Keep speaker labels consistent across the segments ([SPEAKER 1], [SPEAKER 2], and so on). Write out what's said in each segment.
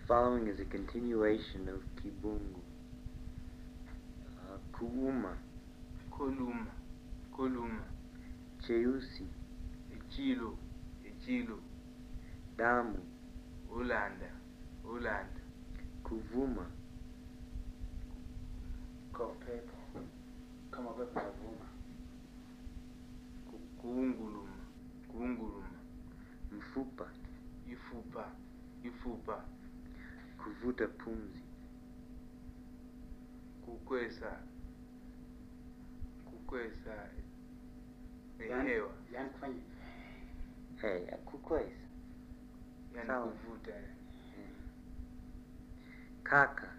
[SPEAKER 1] following is a continuation of Kibungu. Uh, kuuma,
[SPEAKER 2] koluma koluma
[SPEAKER 1] cheusi,
[SPEAKER 2] echilo echilo
[SPEAKER 1] damu,
[SPEAKER 2] ulanda ulanda
[SPEAKER 1] kuvuma,
[SPEAKER 3] Kwa upepo. Kama upepo unavuma.
[SPEAKER 2] ku- kuunguluma kuunguluma
[SPEAKER 1] mfupa,
[SPEAKER 2] ifupa ifupa
[SPEAKER 1] kuvuta pumzi,
[SPEAKER 2] kukwesa kukwesa
[SPEAKER 3] Yaani-
[SPEAKER 2] hewa
[SPEAKER 3] Yaani kufanya
[SPEAKER 1] hey, kukwesa,
[SPEAKER 2] yani
[SPEAKER 1] Sawa.
[SPEAKER 2] kuvuta
[SPEAKER 1] kaka,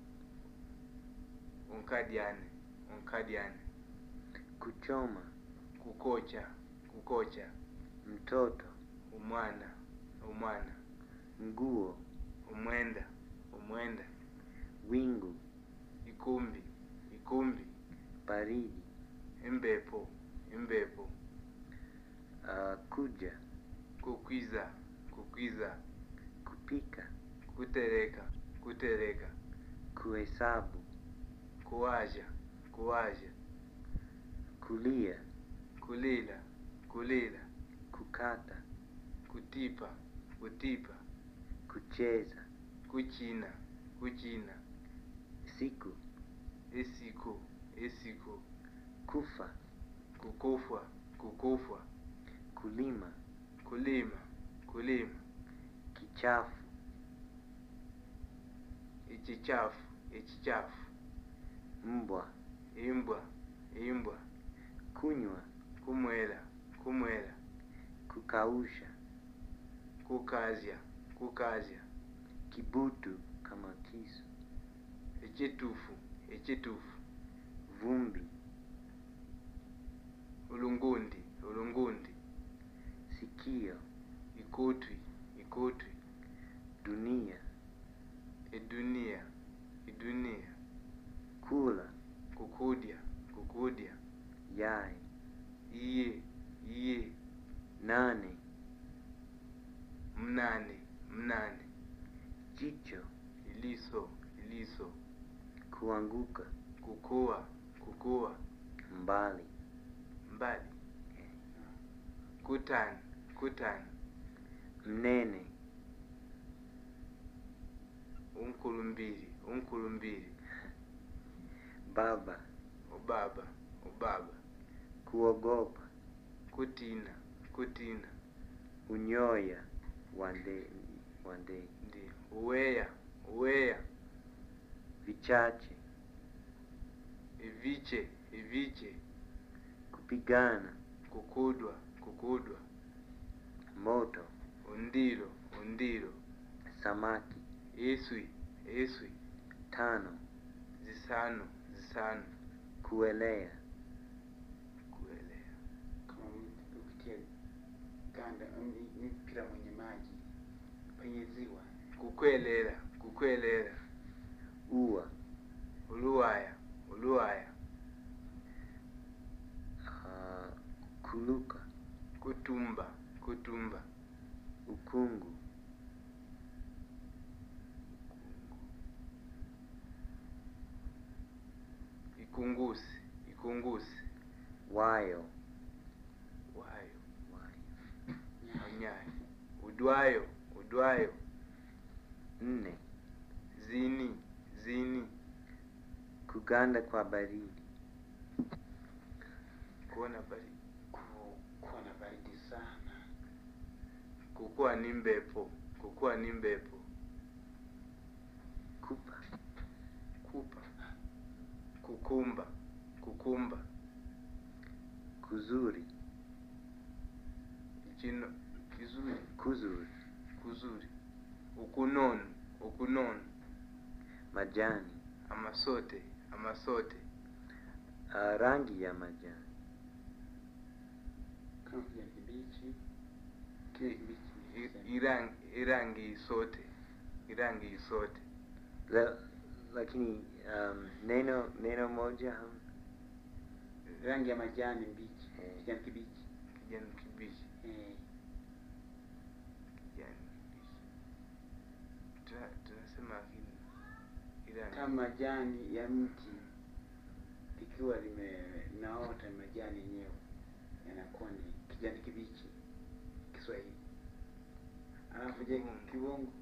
[SPEAKER 2] unkadyane unkadyane
[SPEAKER 1] kuchoma,
[SPEAKER 2] kukocha kukocha
[SPEAKER 1] mtoto,
[SPEAKER 2] umwana umwana
[SPEAKER 1] nguo,
[SPEAKER 2] umwenda umwenda
[SPEAKER 1] wingu,
[SPEAKER 2] ikumbi ikumbi
[SPEAKER 1] baridi,
[SPEAKER 2] imbepo imbepo
[SPEAKER 1] uh, kuja,
[SPEAKER 2] kukwiza kukwiza
[SPEAKER 1] kupika,
[SPEAKER 2] kutereka kutereka
[SPEAKER 1] kuhesabu,
[SPEAKER 2] kuwaja kuwaja
[SPEAKER 1] kulia,
[SPEAKER 2] kulila kulila
[SPEAKER 1] kukata,
[SPEAKER 2] kutipa kutipa
[SPEAKER 1] kucheza,
[SPEAKER 2] kuchina kuchina
[SPEAKER 1] siku,
[SPEAKER 2] esiku esiku
[SPEAKER 1] kufa,
[SPEAKER 2] kukufwa kukufwa
[SPEAKER 1] kulima,
[SPEAKER 2] kulima kulima
[SPEAKER 1] kichafu,
[SPEAKER 2] ichichafu ichichafu
[SPEAKER 1] mbwa,
[SPEAKER 2] imbwa imbwa
[SPEAKER 1] kunywa,
[SPEAKER 2] kumwela kumwela
[SPEAKER 1] kukausha,
[SPEAKER 2] kukazya kukazya
[SPEAKER 1] kibutu kama kisu,
[SPEAKER 2] echitufu echitufu
[SPEAKER 1] vumbi,
[SPEAKER 2] ulungundi ulungundi
[SPEAKER 1] sikio,
[SPEAKER 2] ikutwi ikutwi
[SPEAKER 1] dunia,
[SPEAKER 2] idunia idunia
[SPEAKER 1] kula,
[SPEAKER 2] kukudya kukudya
[SPEAKER 1] yai,
[SPEAKER 2] iye iye
[SPEAKER 1] nane,
[SPEAKER 2] mnane mnane
[SPEAKER 1] jicho,
[SPEAKER 2] iliso iliso
[SPEAKER 1] kuanguka,
[SPEAKER 2] kukua kukua
[SPEAKER 1] mbali,
[SPEAKER 2] mbali kutani kutani
[SPEAKER 1] mnene,
[SPEAKER 2] unkulumbili unkulumbili
[SPEAKER 1] baba,
[SPEAKER 2] ubaba ubaba
[SPEAKER 1] kuogopa,
[SPEAKER 2] kutina kutina
[SPEAKER 1] unyoya, wande, wande,
[SPEAKER 2] ndi uweya uweya
[SPEAKER 1] vichache,
[SPEAKER 2] iviche iviche
[SPEAKER 1] kupigana,
[SPEAKER 2] kukudwa kukudwa
[SPEAKER 1] moto,
[SPEAKER 2] undilo undilo
[SPEAKER 1] samaki,
[SPEAKER 2] iswi iswi
[SPEAKER 1] tano,
[SPEAKER 2] zisano zisano
[SPEAKER 1] kuelea,
[SPEAKER 2] kuelea
[SPEAKER 3] kama mtu ukitia ganda ni- ni mpira mwenye maji penye ziwa.
[SPEAKER 2] kukwelela kukwelela
[SPEAKER 1] ua,
[SPEAKER 2] uluwaya uluwaya
[SPEAKER 1] uh, kuluka,
[SPEAKER 2] kutumba kutumba
[SPEAKER 1] ukungu,
[SPEAKER 2] ikungusi ikungusi
[SPEAKER 1] wayo,
[SPEAKER 2] wayo
[SPEAKER 1] wayo,
[SPEAKER 2] manyayo udwayo udwayo
[SPEAKER 1] nne,
[SPEAKER 2] zini zini
[SPEAKER 1] kuganda kwa baridi,
[SPEAKER 2] kuona bari
[SPEAKER 3] Ku- Kuwa na baridi sana.
[SPEAKER 2] kukuwa ni mbepo kukuwa ni mbepo
[SPEAKER 1] kupa,
[SPEAKER 2] kupa kukumba kukumba
[SPEAKER 1] kuzuri,
[SPEAKER 2] chino kizuri
[SPEAKER 1] kuzuri,
[SPEAKER 2] kuzuri ukunonu ukunonu
[SPEAKER 1] majani,
[SPEAKER 2] amasote amasote
[SPEAKER 1] uh, rangi ya majani,
[SPEAKER 3] Kama kijani kibichi. Kijani kibichi.
[SPEAKER 2] I-
[SPEAKER 3] niseme.
[SPEAKER 2] irangi irangi isote irangi isote
[SPEAKER 1] La, lakini um, neno neno moja ham,
[SPEAKER 3] Rangi ya majani mbichi.
[SPEAKER 1] Eh.
[SPEAKER 3] Kijani kibichi.
[SPEAKER 2] kijani kibichi
[SPEAKER 3] Eh.
[SPEAKER 2] kijani kibichi Ta- ta- majani
[SPEAKER 3] kama majani ya mti likiwa limenaota majani yenyewe yanakuwa ni kijani kibichi Kiswahili. Alafu je,
[SPEAKER 2] Kibungu.
[SPEAKER 3] kibungu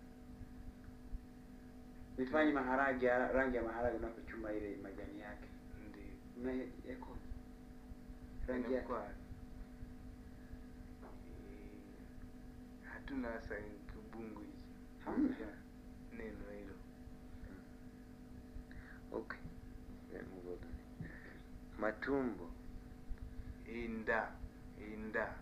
[SPEAKER 3] nifanye maharage ya rangi ya maharage unapochuma ile majani yake
[SPEAKER 2] ndio
[SPEAKER 3] na yako rangi yake
[SPEAKER 2] Inakuwa, eh, hatuna hasa kibungu hichi
[SPEAKER 3] hamna.
[SPEAKER 2] Ya, neno hilo
[SPEAKER 1] Okay. Then move on. Matumbo.
[SPEAKER 2] inda inda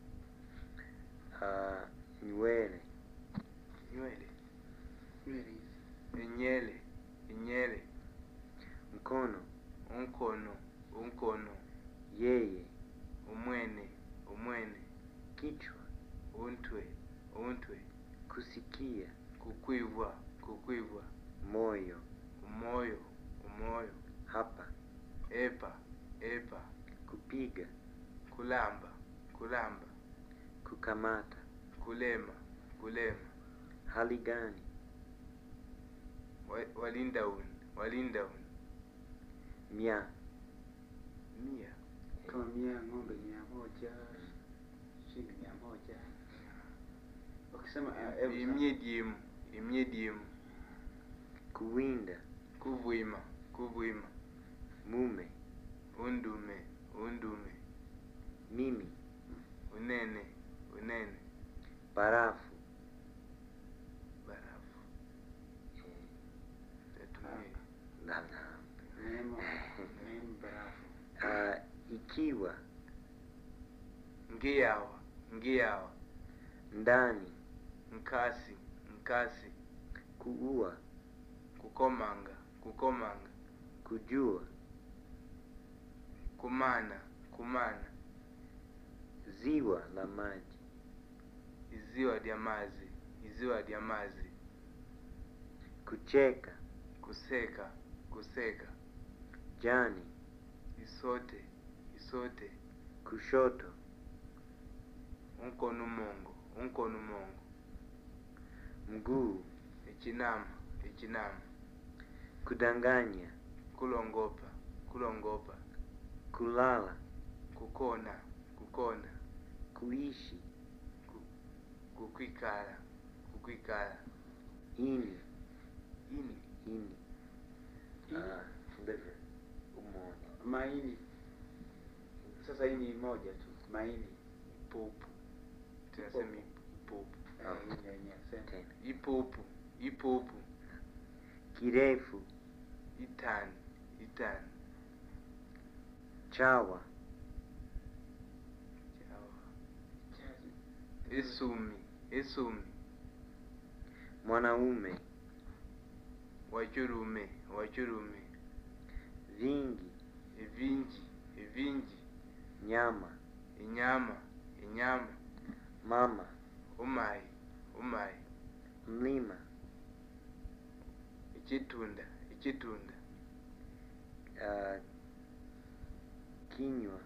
[SPEAKER 1] Uh, nywele.
[SPEAKER 2] nywele
[SPEAKER 3] Nywele hizi.
[SPEAKER 2] inyele inyele
[SPEAKER 1] Mkono.
[SPEAKER 2] unkono unkono
[SPEAKER 1] Yeye.
[SPEAKER 2] umwene umwene
[SPEAKER 1] Kichwa.
[SPEAKER 2] untwe untwe
[SPEAKER 1] Kusikia.
[SPEAKER 2] kukwivwa kukwivwa
[SPEAKER 1] Moyo.
[SPEAKER 2] umoyo umoyo
[SPEAKER 1] Hapa.
[SPEAKER 2] epa epa
[SPEAKER 1] Kupiga.
[SPEAKER 2] kulamba kulamba
[SPEAKER 1] Kukamata.
[SPEAKER 2] kulema kulema
[SPEAKER 1] Hali gani?
[SPEAKER 2] Wa- walinda uni walinda uni
[SPEAKER 1] Mia.
[SPEAKER 2] mia
[SPEAKER 3] Kama mia ng'ombe mia moja shilingi mia moja ukisema uh, elfu
[SPEAKER 2] imye diemu imye diemu
[SPEAKER 1] Kuwinda.
[SPEAKER 2] kuvwima kuvwima
[SPEAKER 1] Mume.
[SPEAKER 2] undume undume
[SPEAKER 1] Mimi.
[SPEAKER 2] unene unene
[SPEAKER 1] Barafu.
[SPEAKER 2] barafu
[SPEAKER 1] Eh,
[SPEAKER 2] tatumie
[SPEAKER 1] la- la.
[SPEAKER 3] neema neema barafu
[SPEAKER 1] Uh, ikiwa.
[SPEAKER 2] ngiyawa ngiyawa
[SPEAKER 1] Ndani.
[SPEAKER 2] nkasi nkasi
[SPEAKER 1] Kuua.
[SPEAKER 2] kukomanga kukomanga
[SPEAKER 1] Kujua.
[SPEAKER 2] kumana kumana
[SPEAKER 1] Ziwa la maji.
[SPEAKER 2] iziwa lya mazi iziwa lya mazi
[SPEAKER 1] Kucheka.
[SPEAKER 2] kuseka kuseka
[SPEAKER 1] Jani.
[SPEAKER 2] isote isote
[SPEAKER 1] Kushoto.
[SPEAKER 2] unkono mongo unkono mongo
[SPEAKER 1] Mguu.
[SPEAKER 2] echinama echinama
[SPEAKER 1] Kudanganya.
[SPEAKER 2] kulongopa kulongopa
[SPEAKER 1] Kulala.
[SPEAKER 2] kukona kukona
[SPEAKER 1] Kuishi.
[SPEAKER 2] kukwikala kukwikala
[SPEAKER 1] Ini.
[SPEAKER 2] ini
[SPEAKER 1] Ini.
[SPEAKER 3] Ini.
[SPEAKER 1] Ah, liver. Umoja.
[SPEAKER 3] maini sasa hii ni moja tu maini
[SPEAKER 2] ipupu tunasema ipupu
[SPEAKER 1] Ah.
[SPEAKER 3] Eh, hii yenyewe sema
[SPEAKER 1] Tena.
[SPEAKER 2] ipupu ipupu
[SPEAKER 1] Kirefu.
[SPEAKER 2] itani itani
[SPEAKER 1] Chawa.
[SPEAKER 2] chawa
[SPEAKER 3] Chazi.
[SPEAKER 2] esumi esumi
[SPEAKER 1] Mwanaume.
[SPEAKER 2] wachurume wachurume
[SPEAKER 1] Vingi.
[SPEAKER 2] evinji evinji
[SPEAKER 1] Nyama.
[SPEAKER 2] inyama inyama
[SPEAKER 1] Mama.
[SPEAKER 2] umayi umayi
[SPEAKER 1] Mlima.
[SPEAKER 2] echitunda echitunda
[SPEAKER 1] Uh, kinywa.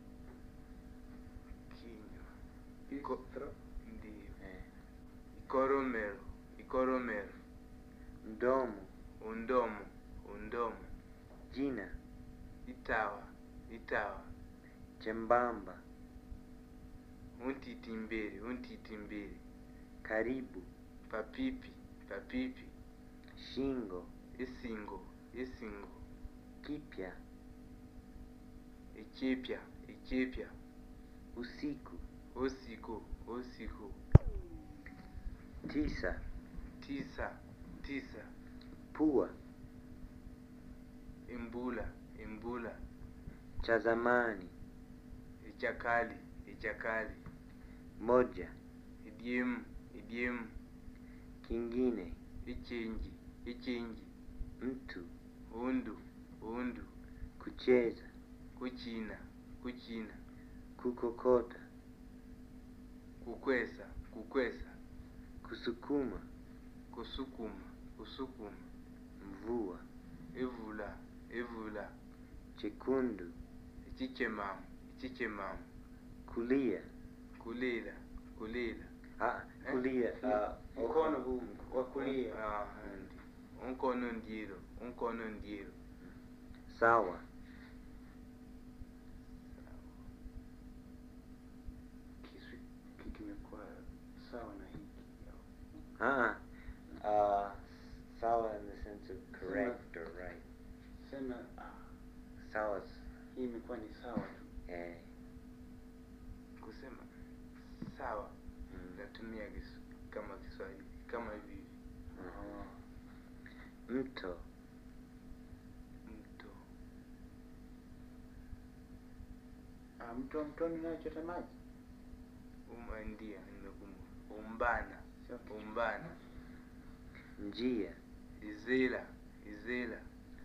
[SPEAKER 2] kinywa
[SPEAKER 3] Iko-
[SPEAKER 2] Ko- ndiyo
[SPEAKER 1] Eh.
[SPEAKER 2] ikoromero ikoromero
[SPEAKER 1] Mdomo.
[SPEAKER 2] undomo undomo
[SPEAKER 1] Jina.
[SPEAKER 2] itawa itawa
[SPEAKER 1] Chembamba.
[SPEAKER 2] untitimbiri untitimbiri
[SPEAKER 1] Karibu.
[SPEAKER 2] papipi papipi
[SPEAKER 1] Shingo.
[SPEAKER 2] isingo isingo
[SPEAKER 1] Kipya.
[SPEAKER 2] ichipya ichipya
[SPEAKER 1] Usiku.
[SPEAKER 2] usiku usiku
[SPEAKER 1] Tisa.
[SPEAKER 2] tisa tisa
[SPEAKER 1] Pua.
[SPEAKER 2] imbula imbula
[SPEAKER 1] Cha zamani.
[SPEAKER 2] ichakali ichakali
[SPEAKER 1] Moja.
[SPEAKER 2] idiemu idiemu
[SPEAKER 1] Kingine.
[SPEAKER 2] ichinji ichinji
[SPEAKER 1] Mtu.
[SPEAKER 2] undu undu
[SPEAKER 1] Kucheza.
[SPEAKER 2] kuchina kuchina
[SPEAKER 1] Kukokota.
[SPEAKER 2] kukwesa kukwesa
[SPEAKER 1] Kusukuma.
[SPEAKER 2] kusukuma kusukuma
[SPEAKER 1] Mvua.
[SPEAKER 2] ivula ivula
[SPEAKER 1] Chekundu.
[SPEAKER 2] ichichemamu ichichemamu
[SPEAKER 1] Kulia.
[SPEAKER 2] kulila kulila
[SPEAKER 1] Ah, kulia. Ah,
[SPEAKER 3] mkono huu wa kulia
[SPEAKER 2] Ah, ndi. unkono ndielo unkono ndielo
[SPEAKER 1] sawa
[SPEAKER 3] Kiswi ki- kimekuwa sawa na hiki.
[SPEAKER 1] uh uh sawa in the sense of correct or right
[SPEAKER 3] Sema ah,
[SPEAKER 1] sawa
[SPEAKER 3] hii imekuwa ni sawa tu.
[SPEAKER 1] eh
[SPEAKER 2] kusema sawa
[SPEAKER 1] mm.
[SPEAKER 2] natumia kis, kama Kiswahili kama hivi hivi.
[SPEAKER 3] Oh.
[SPEAKER 1] mto
[SPEAKER 2] mto
[SPEAKER 3] Ah, mto mtoni unachota maji.
[SPEAKER 2] uma ndia nimekumbuka umbana
[SPEAKER 3] Sio kitu.
[SPEAKER 2] umbana
[SPEAKER 1] njia
[SPEAKER 2] izela izela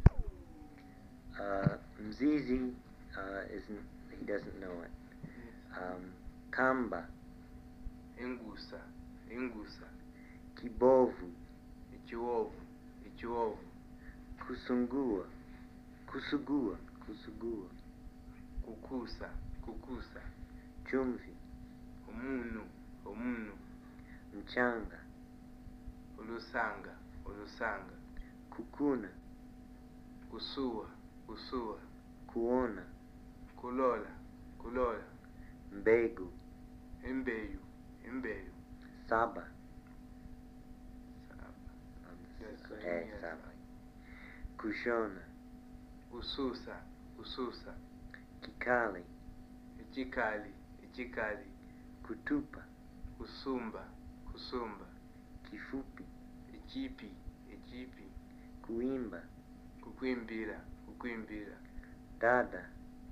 [SPEAKER 1] uh mzizi uh isn't he doesn't know it um kamba
[SPEAKER 2] ingusa ingusa
[SPEAKER 1] kibovu
[SPEAKER 2] ichiwovu ichiwovu
[SPEAKER 1] kusungua kusugua kusugua
[SPEAKER 2] kukusa kukusa
[SPEAKER 1] chumvi
[SPEAKER 2] umunu umunu
[SPEAKER 1] mchanga
[SPEAKER 2] ulusanga ulusanga
[SPEAKER 1] kukuna
[SPEAKER 2] kusua kusua
[SPEAKER 1] kuona
[SPEAKER 2] kulola kulola
[SPEAKER 1] mbegu
[SPEAKER 2] imbeyu imbeyu
[SPEAKER 1] saba
[SPEAKER 2] Saba.
[SPEAKER 1] um,
[SPEAKER 2] Yes,
[SPEAKER 1] eh,
[SPEAKER 2] yes.
[SPEAKER 1] saba kushona
[SPEAKER 2] ususa ususa
[SPEAKER 1] kikali
[SPEAKER 2] ichikali ichikali
[SPEAKER 1] kutupa
[SPEAKER 2] kusumba kusumba
[SPEAKER 1] kifupi
[SPEAKER 2] ichipi ichipi
[SPEAKER 1] kuimba
[SPEAKER 2] kukwimbira kukwimbira
[SPEAKER 1] dada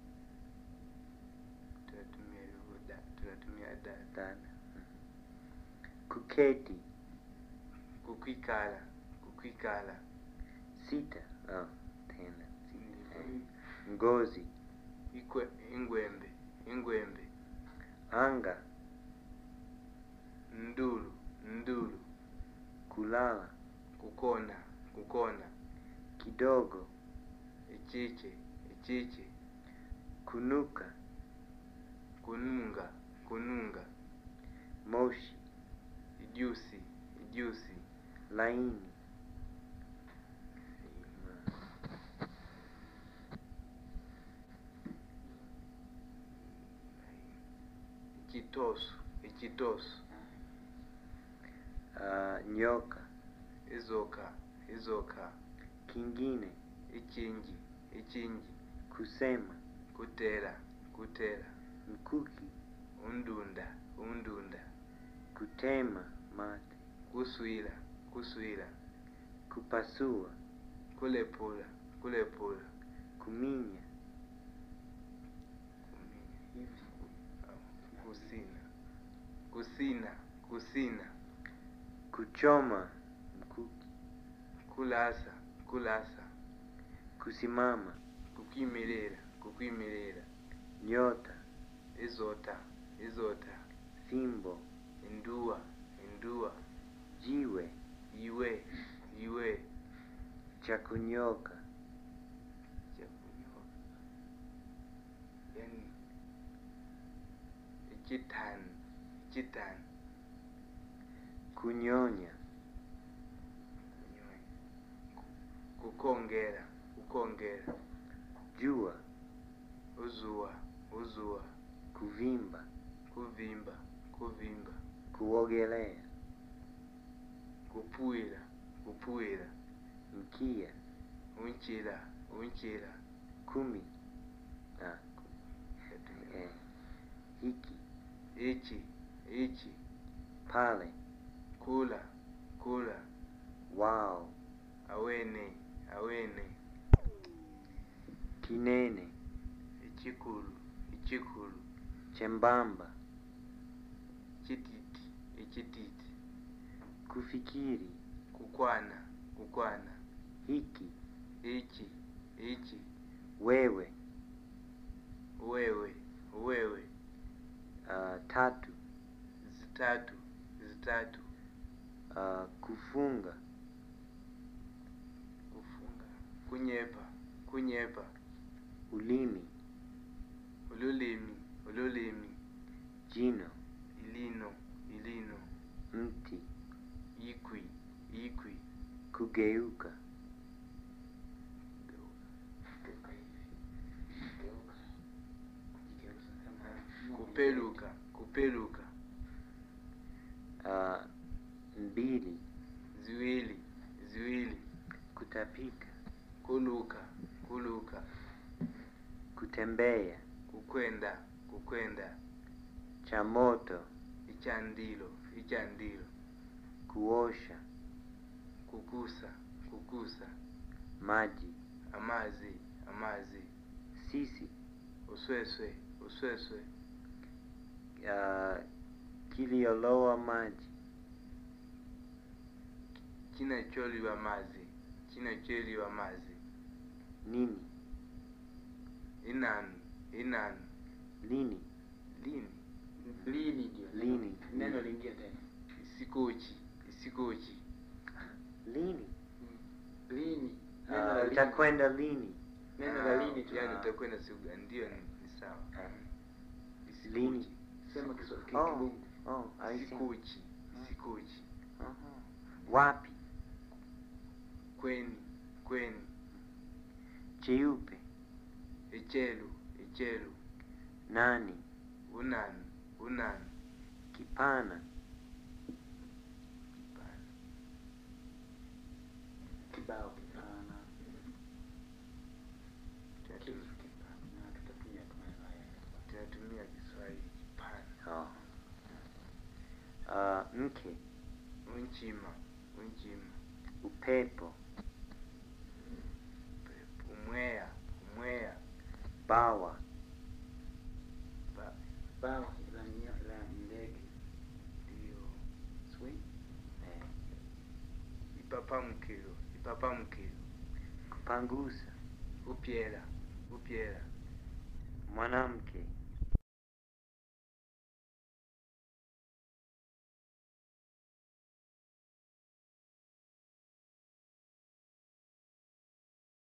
[SPEAKER 2] tunatumia hivyo da tunatumia da
[SPEAKER 1] dada kuketi
[SPEAKER 2] kukwikala kukwikala
[SPEAKER 1] sita oh, tena sita.
[SPEAKER 2] Ni-
[SPEAKER 1] Eh, ngozi
[SPEAKER 2] ikwe ingwembe ingwembe
[SPEAKER 1] anga
[SPEAKER 2] ndulu ndulu
[SPEAKER 1] kulala
[SPEAKER 2] kukona kukona
[SPEAKER 1] kidogo
[SPEAKER 2] ichiche ichiche
[SPEAKER 1] kunuka
[SPEAKER 2] kununga kununga
[SPEAKER 1] moshi
[SPEAKER 2] ijusi ijusi
[SPEAKER 1] laini
[SPEAKER 2] ichitosu ichitosu
[SPEAKER 1] uh, nyoka
[SPEAKER 2] izoka izoka
[SPEAKER 1] kingine
[SPEAKER 2] ichinji ichinji
[SPEAKER 1] kusema
[SPEAKER 2] kutera kutera
[SPEAKER 1] mkuki
[SPEAKER 2] undunda undunda
[SPEAKER 1] kutema mate
[SPEAKER 2] kuswila kuswila
[SPEAKER 1] kupasua
[SPEAKER 2] kulepula kulepula
[SPEAKER 1] kuminya
[SPEAKER 2] kuminya
[SPEAKER 3] Hivi.
[SPEAKER 2] kusina kusina kusina
[SPEAKER 1] kuchoma mkuki
[SPEAKER 2] kulasa kulasa
[SPEAKER 1] kusimama
[SPEAKER 2] kukwimirira kukwimirira
[SPEAKER 1] nyota
[SPEAKER 2] izota izota
[SPEAKER 1] fimbo
[SPEAKER 2] indua indua
[SPEAKER 1] jiwe
[SPEAKER 2] iwe iwe
[SPEAKER 1] cha kunyoka
[SPEAKER 2] chakunyoka yani ichitani ichitani
[SPEAKER 1] kunyonya
[SPEAKER 2] kunyonya kukongera kukongera
[SPEAKER 1] jua
[SPEAKER 2] uzua uzua
[SPEAKER 1] kuvimba
[SPEAKER 2] kuvimba kuvimba
[SPEAKER 1] kuogelea
[SPEAKER 2] kupuira kupuira
[SPEAKER 1] mkia
[SPEAKER 2] unchila unchila
[SPEAKER 1] kumi ah, eh, hiki
[SPEAKER 2] ichi ichi
[SPEAKER 1] pale
[SPEAKER 2] kula kula
[SPEAKER 1] wao
[SPEAKER 2] awene awene
[SPEAKER 1] kinene
[SPEAKER 2] ichikulu ichikulu
[SPEAKER 1] chembamba
[SPEAKER 2] chititi ichititi
[SPEAKER 1] kufikiri
[SPEAKER 2] kukwana kukwana
[SPEAKER 1] hiki
[SPEAKER 2] ichi ichi
[SPEAKER 1] wewe
[SPEAKER 2] wewe wewe
[SPEAKER 1] uh, tatu
[SPEAKER 2] zitatu zitatu
[SPEAKER 1] uh, kufunga
[SPEAKER 2] kufunga kunyepa kunyepa
[SPEAKER 1] ulimi
[SPEAKER 2] ululimi ululimi
[SPEAKER 1] jino
[SPEAKER 2] ilino ilino
[SPEAKER 1] mti
[SPEAKER 2] ikwi ikwi
[SPEAKER 1] kugeuka
[SPEAKER 3] Geuka hivi. Geuka. Kujigeuza kama
[SPEAKER 2] kupeluka kupeluka
[SPEAKER 1] uh, mbili
[SPEAKER 2] ziwili ziwili
[SPEAKER 1] kutapika
[SPEAKER 2] kuluka kuluka
[SPEAKER 1] kutembea
[SPEAKER 2] kukwenda kukwenda
[SPEAKER 1] cha moto
[SPEAKER 2] ichandilo ichandilo
[SPEAKER 1] kuosha
[SPEAKER 2] kukusa kukusa
[SPEAKER 1] maji
[SPEAKER 2] amazi amazi
[SPEAKER 1] sisi
[SPEAKER 2] usweswe usweswe
[SPEAKER 1] uh, kiliolowa maji
[SPEAKER 2] kinacholiwa mazi kinacholiwa mazi
[SPEAKER 1] nini
[SPEAKER 2] inani inani
[SPEAKER 1] lini
[SPEAKER 2] lini
[SPEAKER 3] lini ndio
[SPEAKER 1] Lini.
[SPEAKER 3] neno lingine tena
[SPEAKER 2] isikochi isikochi
[SPEAKER 1] lini
[SPEAKER 3] lini neno la
[SPEAKER 1] uh,
[SPEAKER 3] lini.
[SPEAKER 1] utakwenda lini
[SPEAKER 3] neno la lini tu
[SPEAKER 2] yani
[SPEAKER 1] Ah.
[SPEAKER 2] utakwenda siku gani ndio ni, ni sawa
[SPEAKER 1] lini
[SPEAKER 2] isikochi
[SPEAKER 3] sema Kiswahili
[SPEAKER 1] oh,
[SPEAKER 3] kibungu
[SPEAKER 1] oh, I see.
[SPEAKER 2] isikochi isikochi
[SPEAKER 1] Aha. wapi
[SPEAKER 2] kweni kweni
[SPEAKER 1] cheupe
[SPEAKER 2] echelu echelu
[SPEAKER 1] nani
[SPEAKER 2] unani unani
[SPEAKER 1] kipana
[SPEAKER 2] Hapana.
[SPEAKER 3] kibao kipana
[SPEAKER 2] Tunatu-
[SPEAKER 3] kitu kipana tutatumia tu maneno haya
[SPEAKER 2] tunatumia kiswahili kipana
[SPEAKER 1] oh. uh, mke
[SPEAKER 2] unchima unchima
[SPEAKER 1] upepo
[SPEAKER 2] pepo umweya umweya
[SPEAKER 1] bawa
[SPEAKER 2] ba
[SPEAKER 3] bao la mnya- la ndege
[SPEAKER 2] ndio
[SPEAKER 3] Swing.
[SPEAKER 1] eh,
[SPEAKER 2] ipapamukilo ipapamukilo
[SPEAKER 1] kupangusa
[SPEAKER 2] upyela upyela
[SPEAKER 1] mwanamke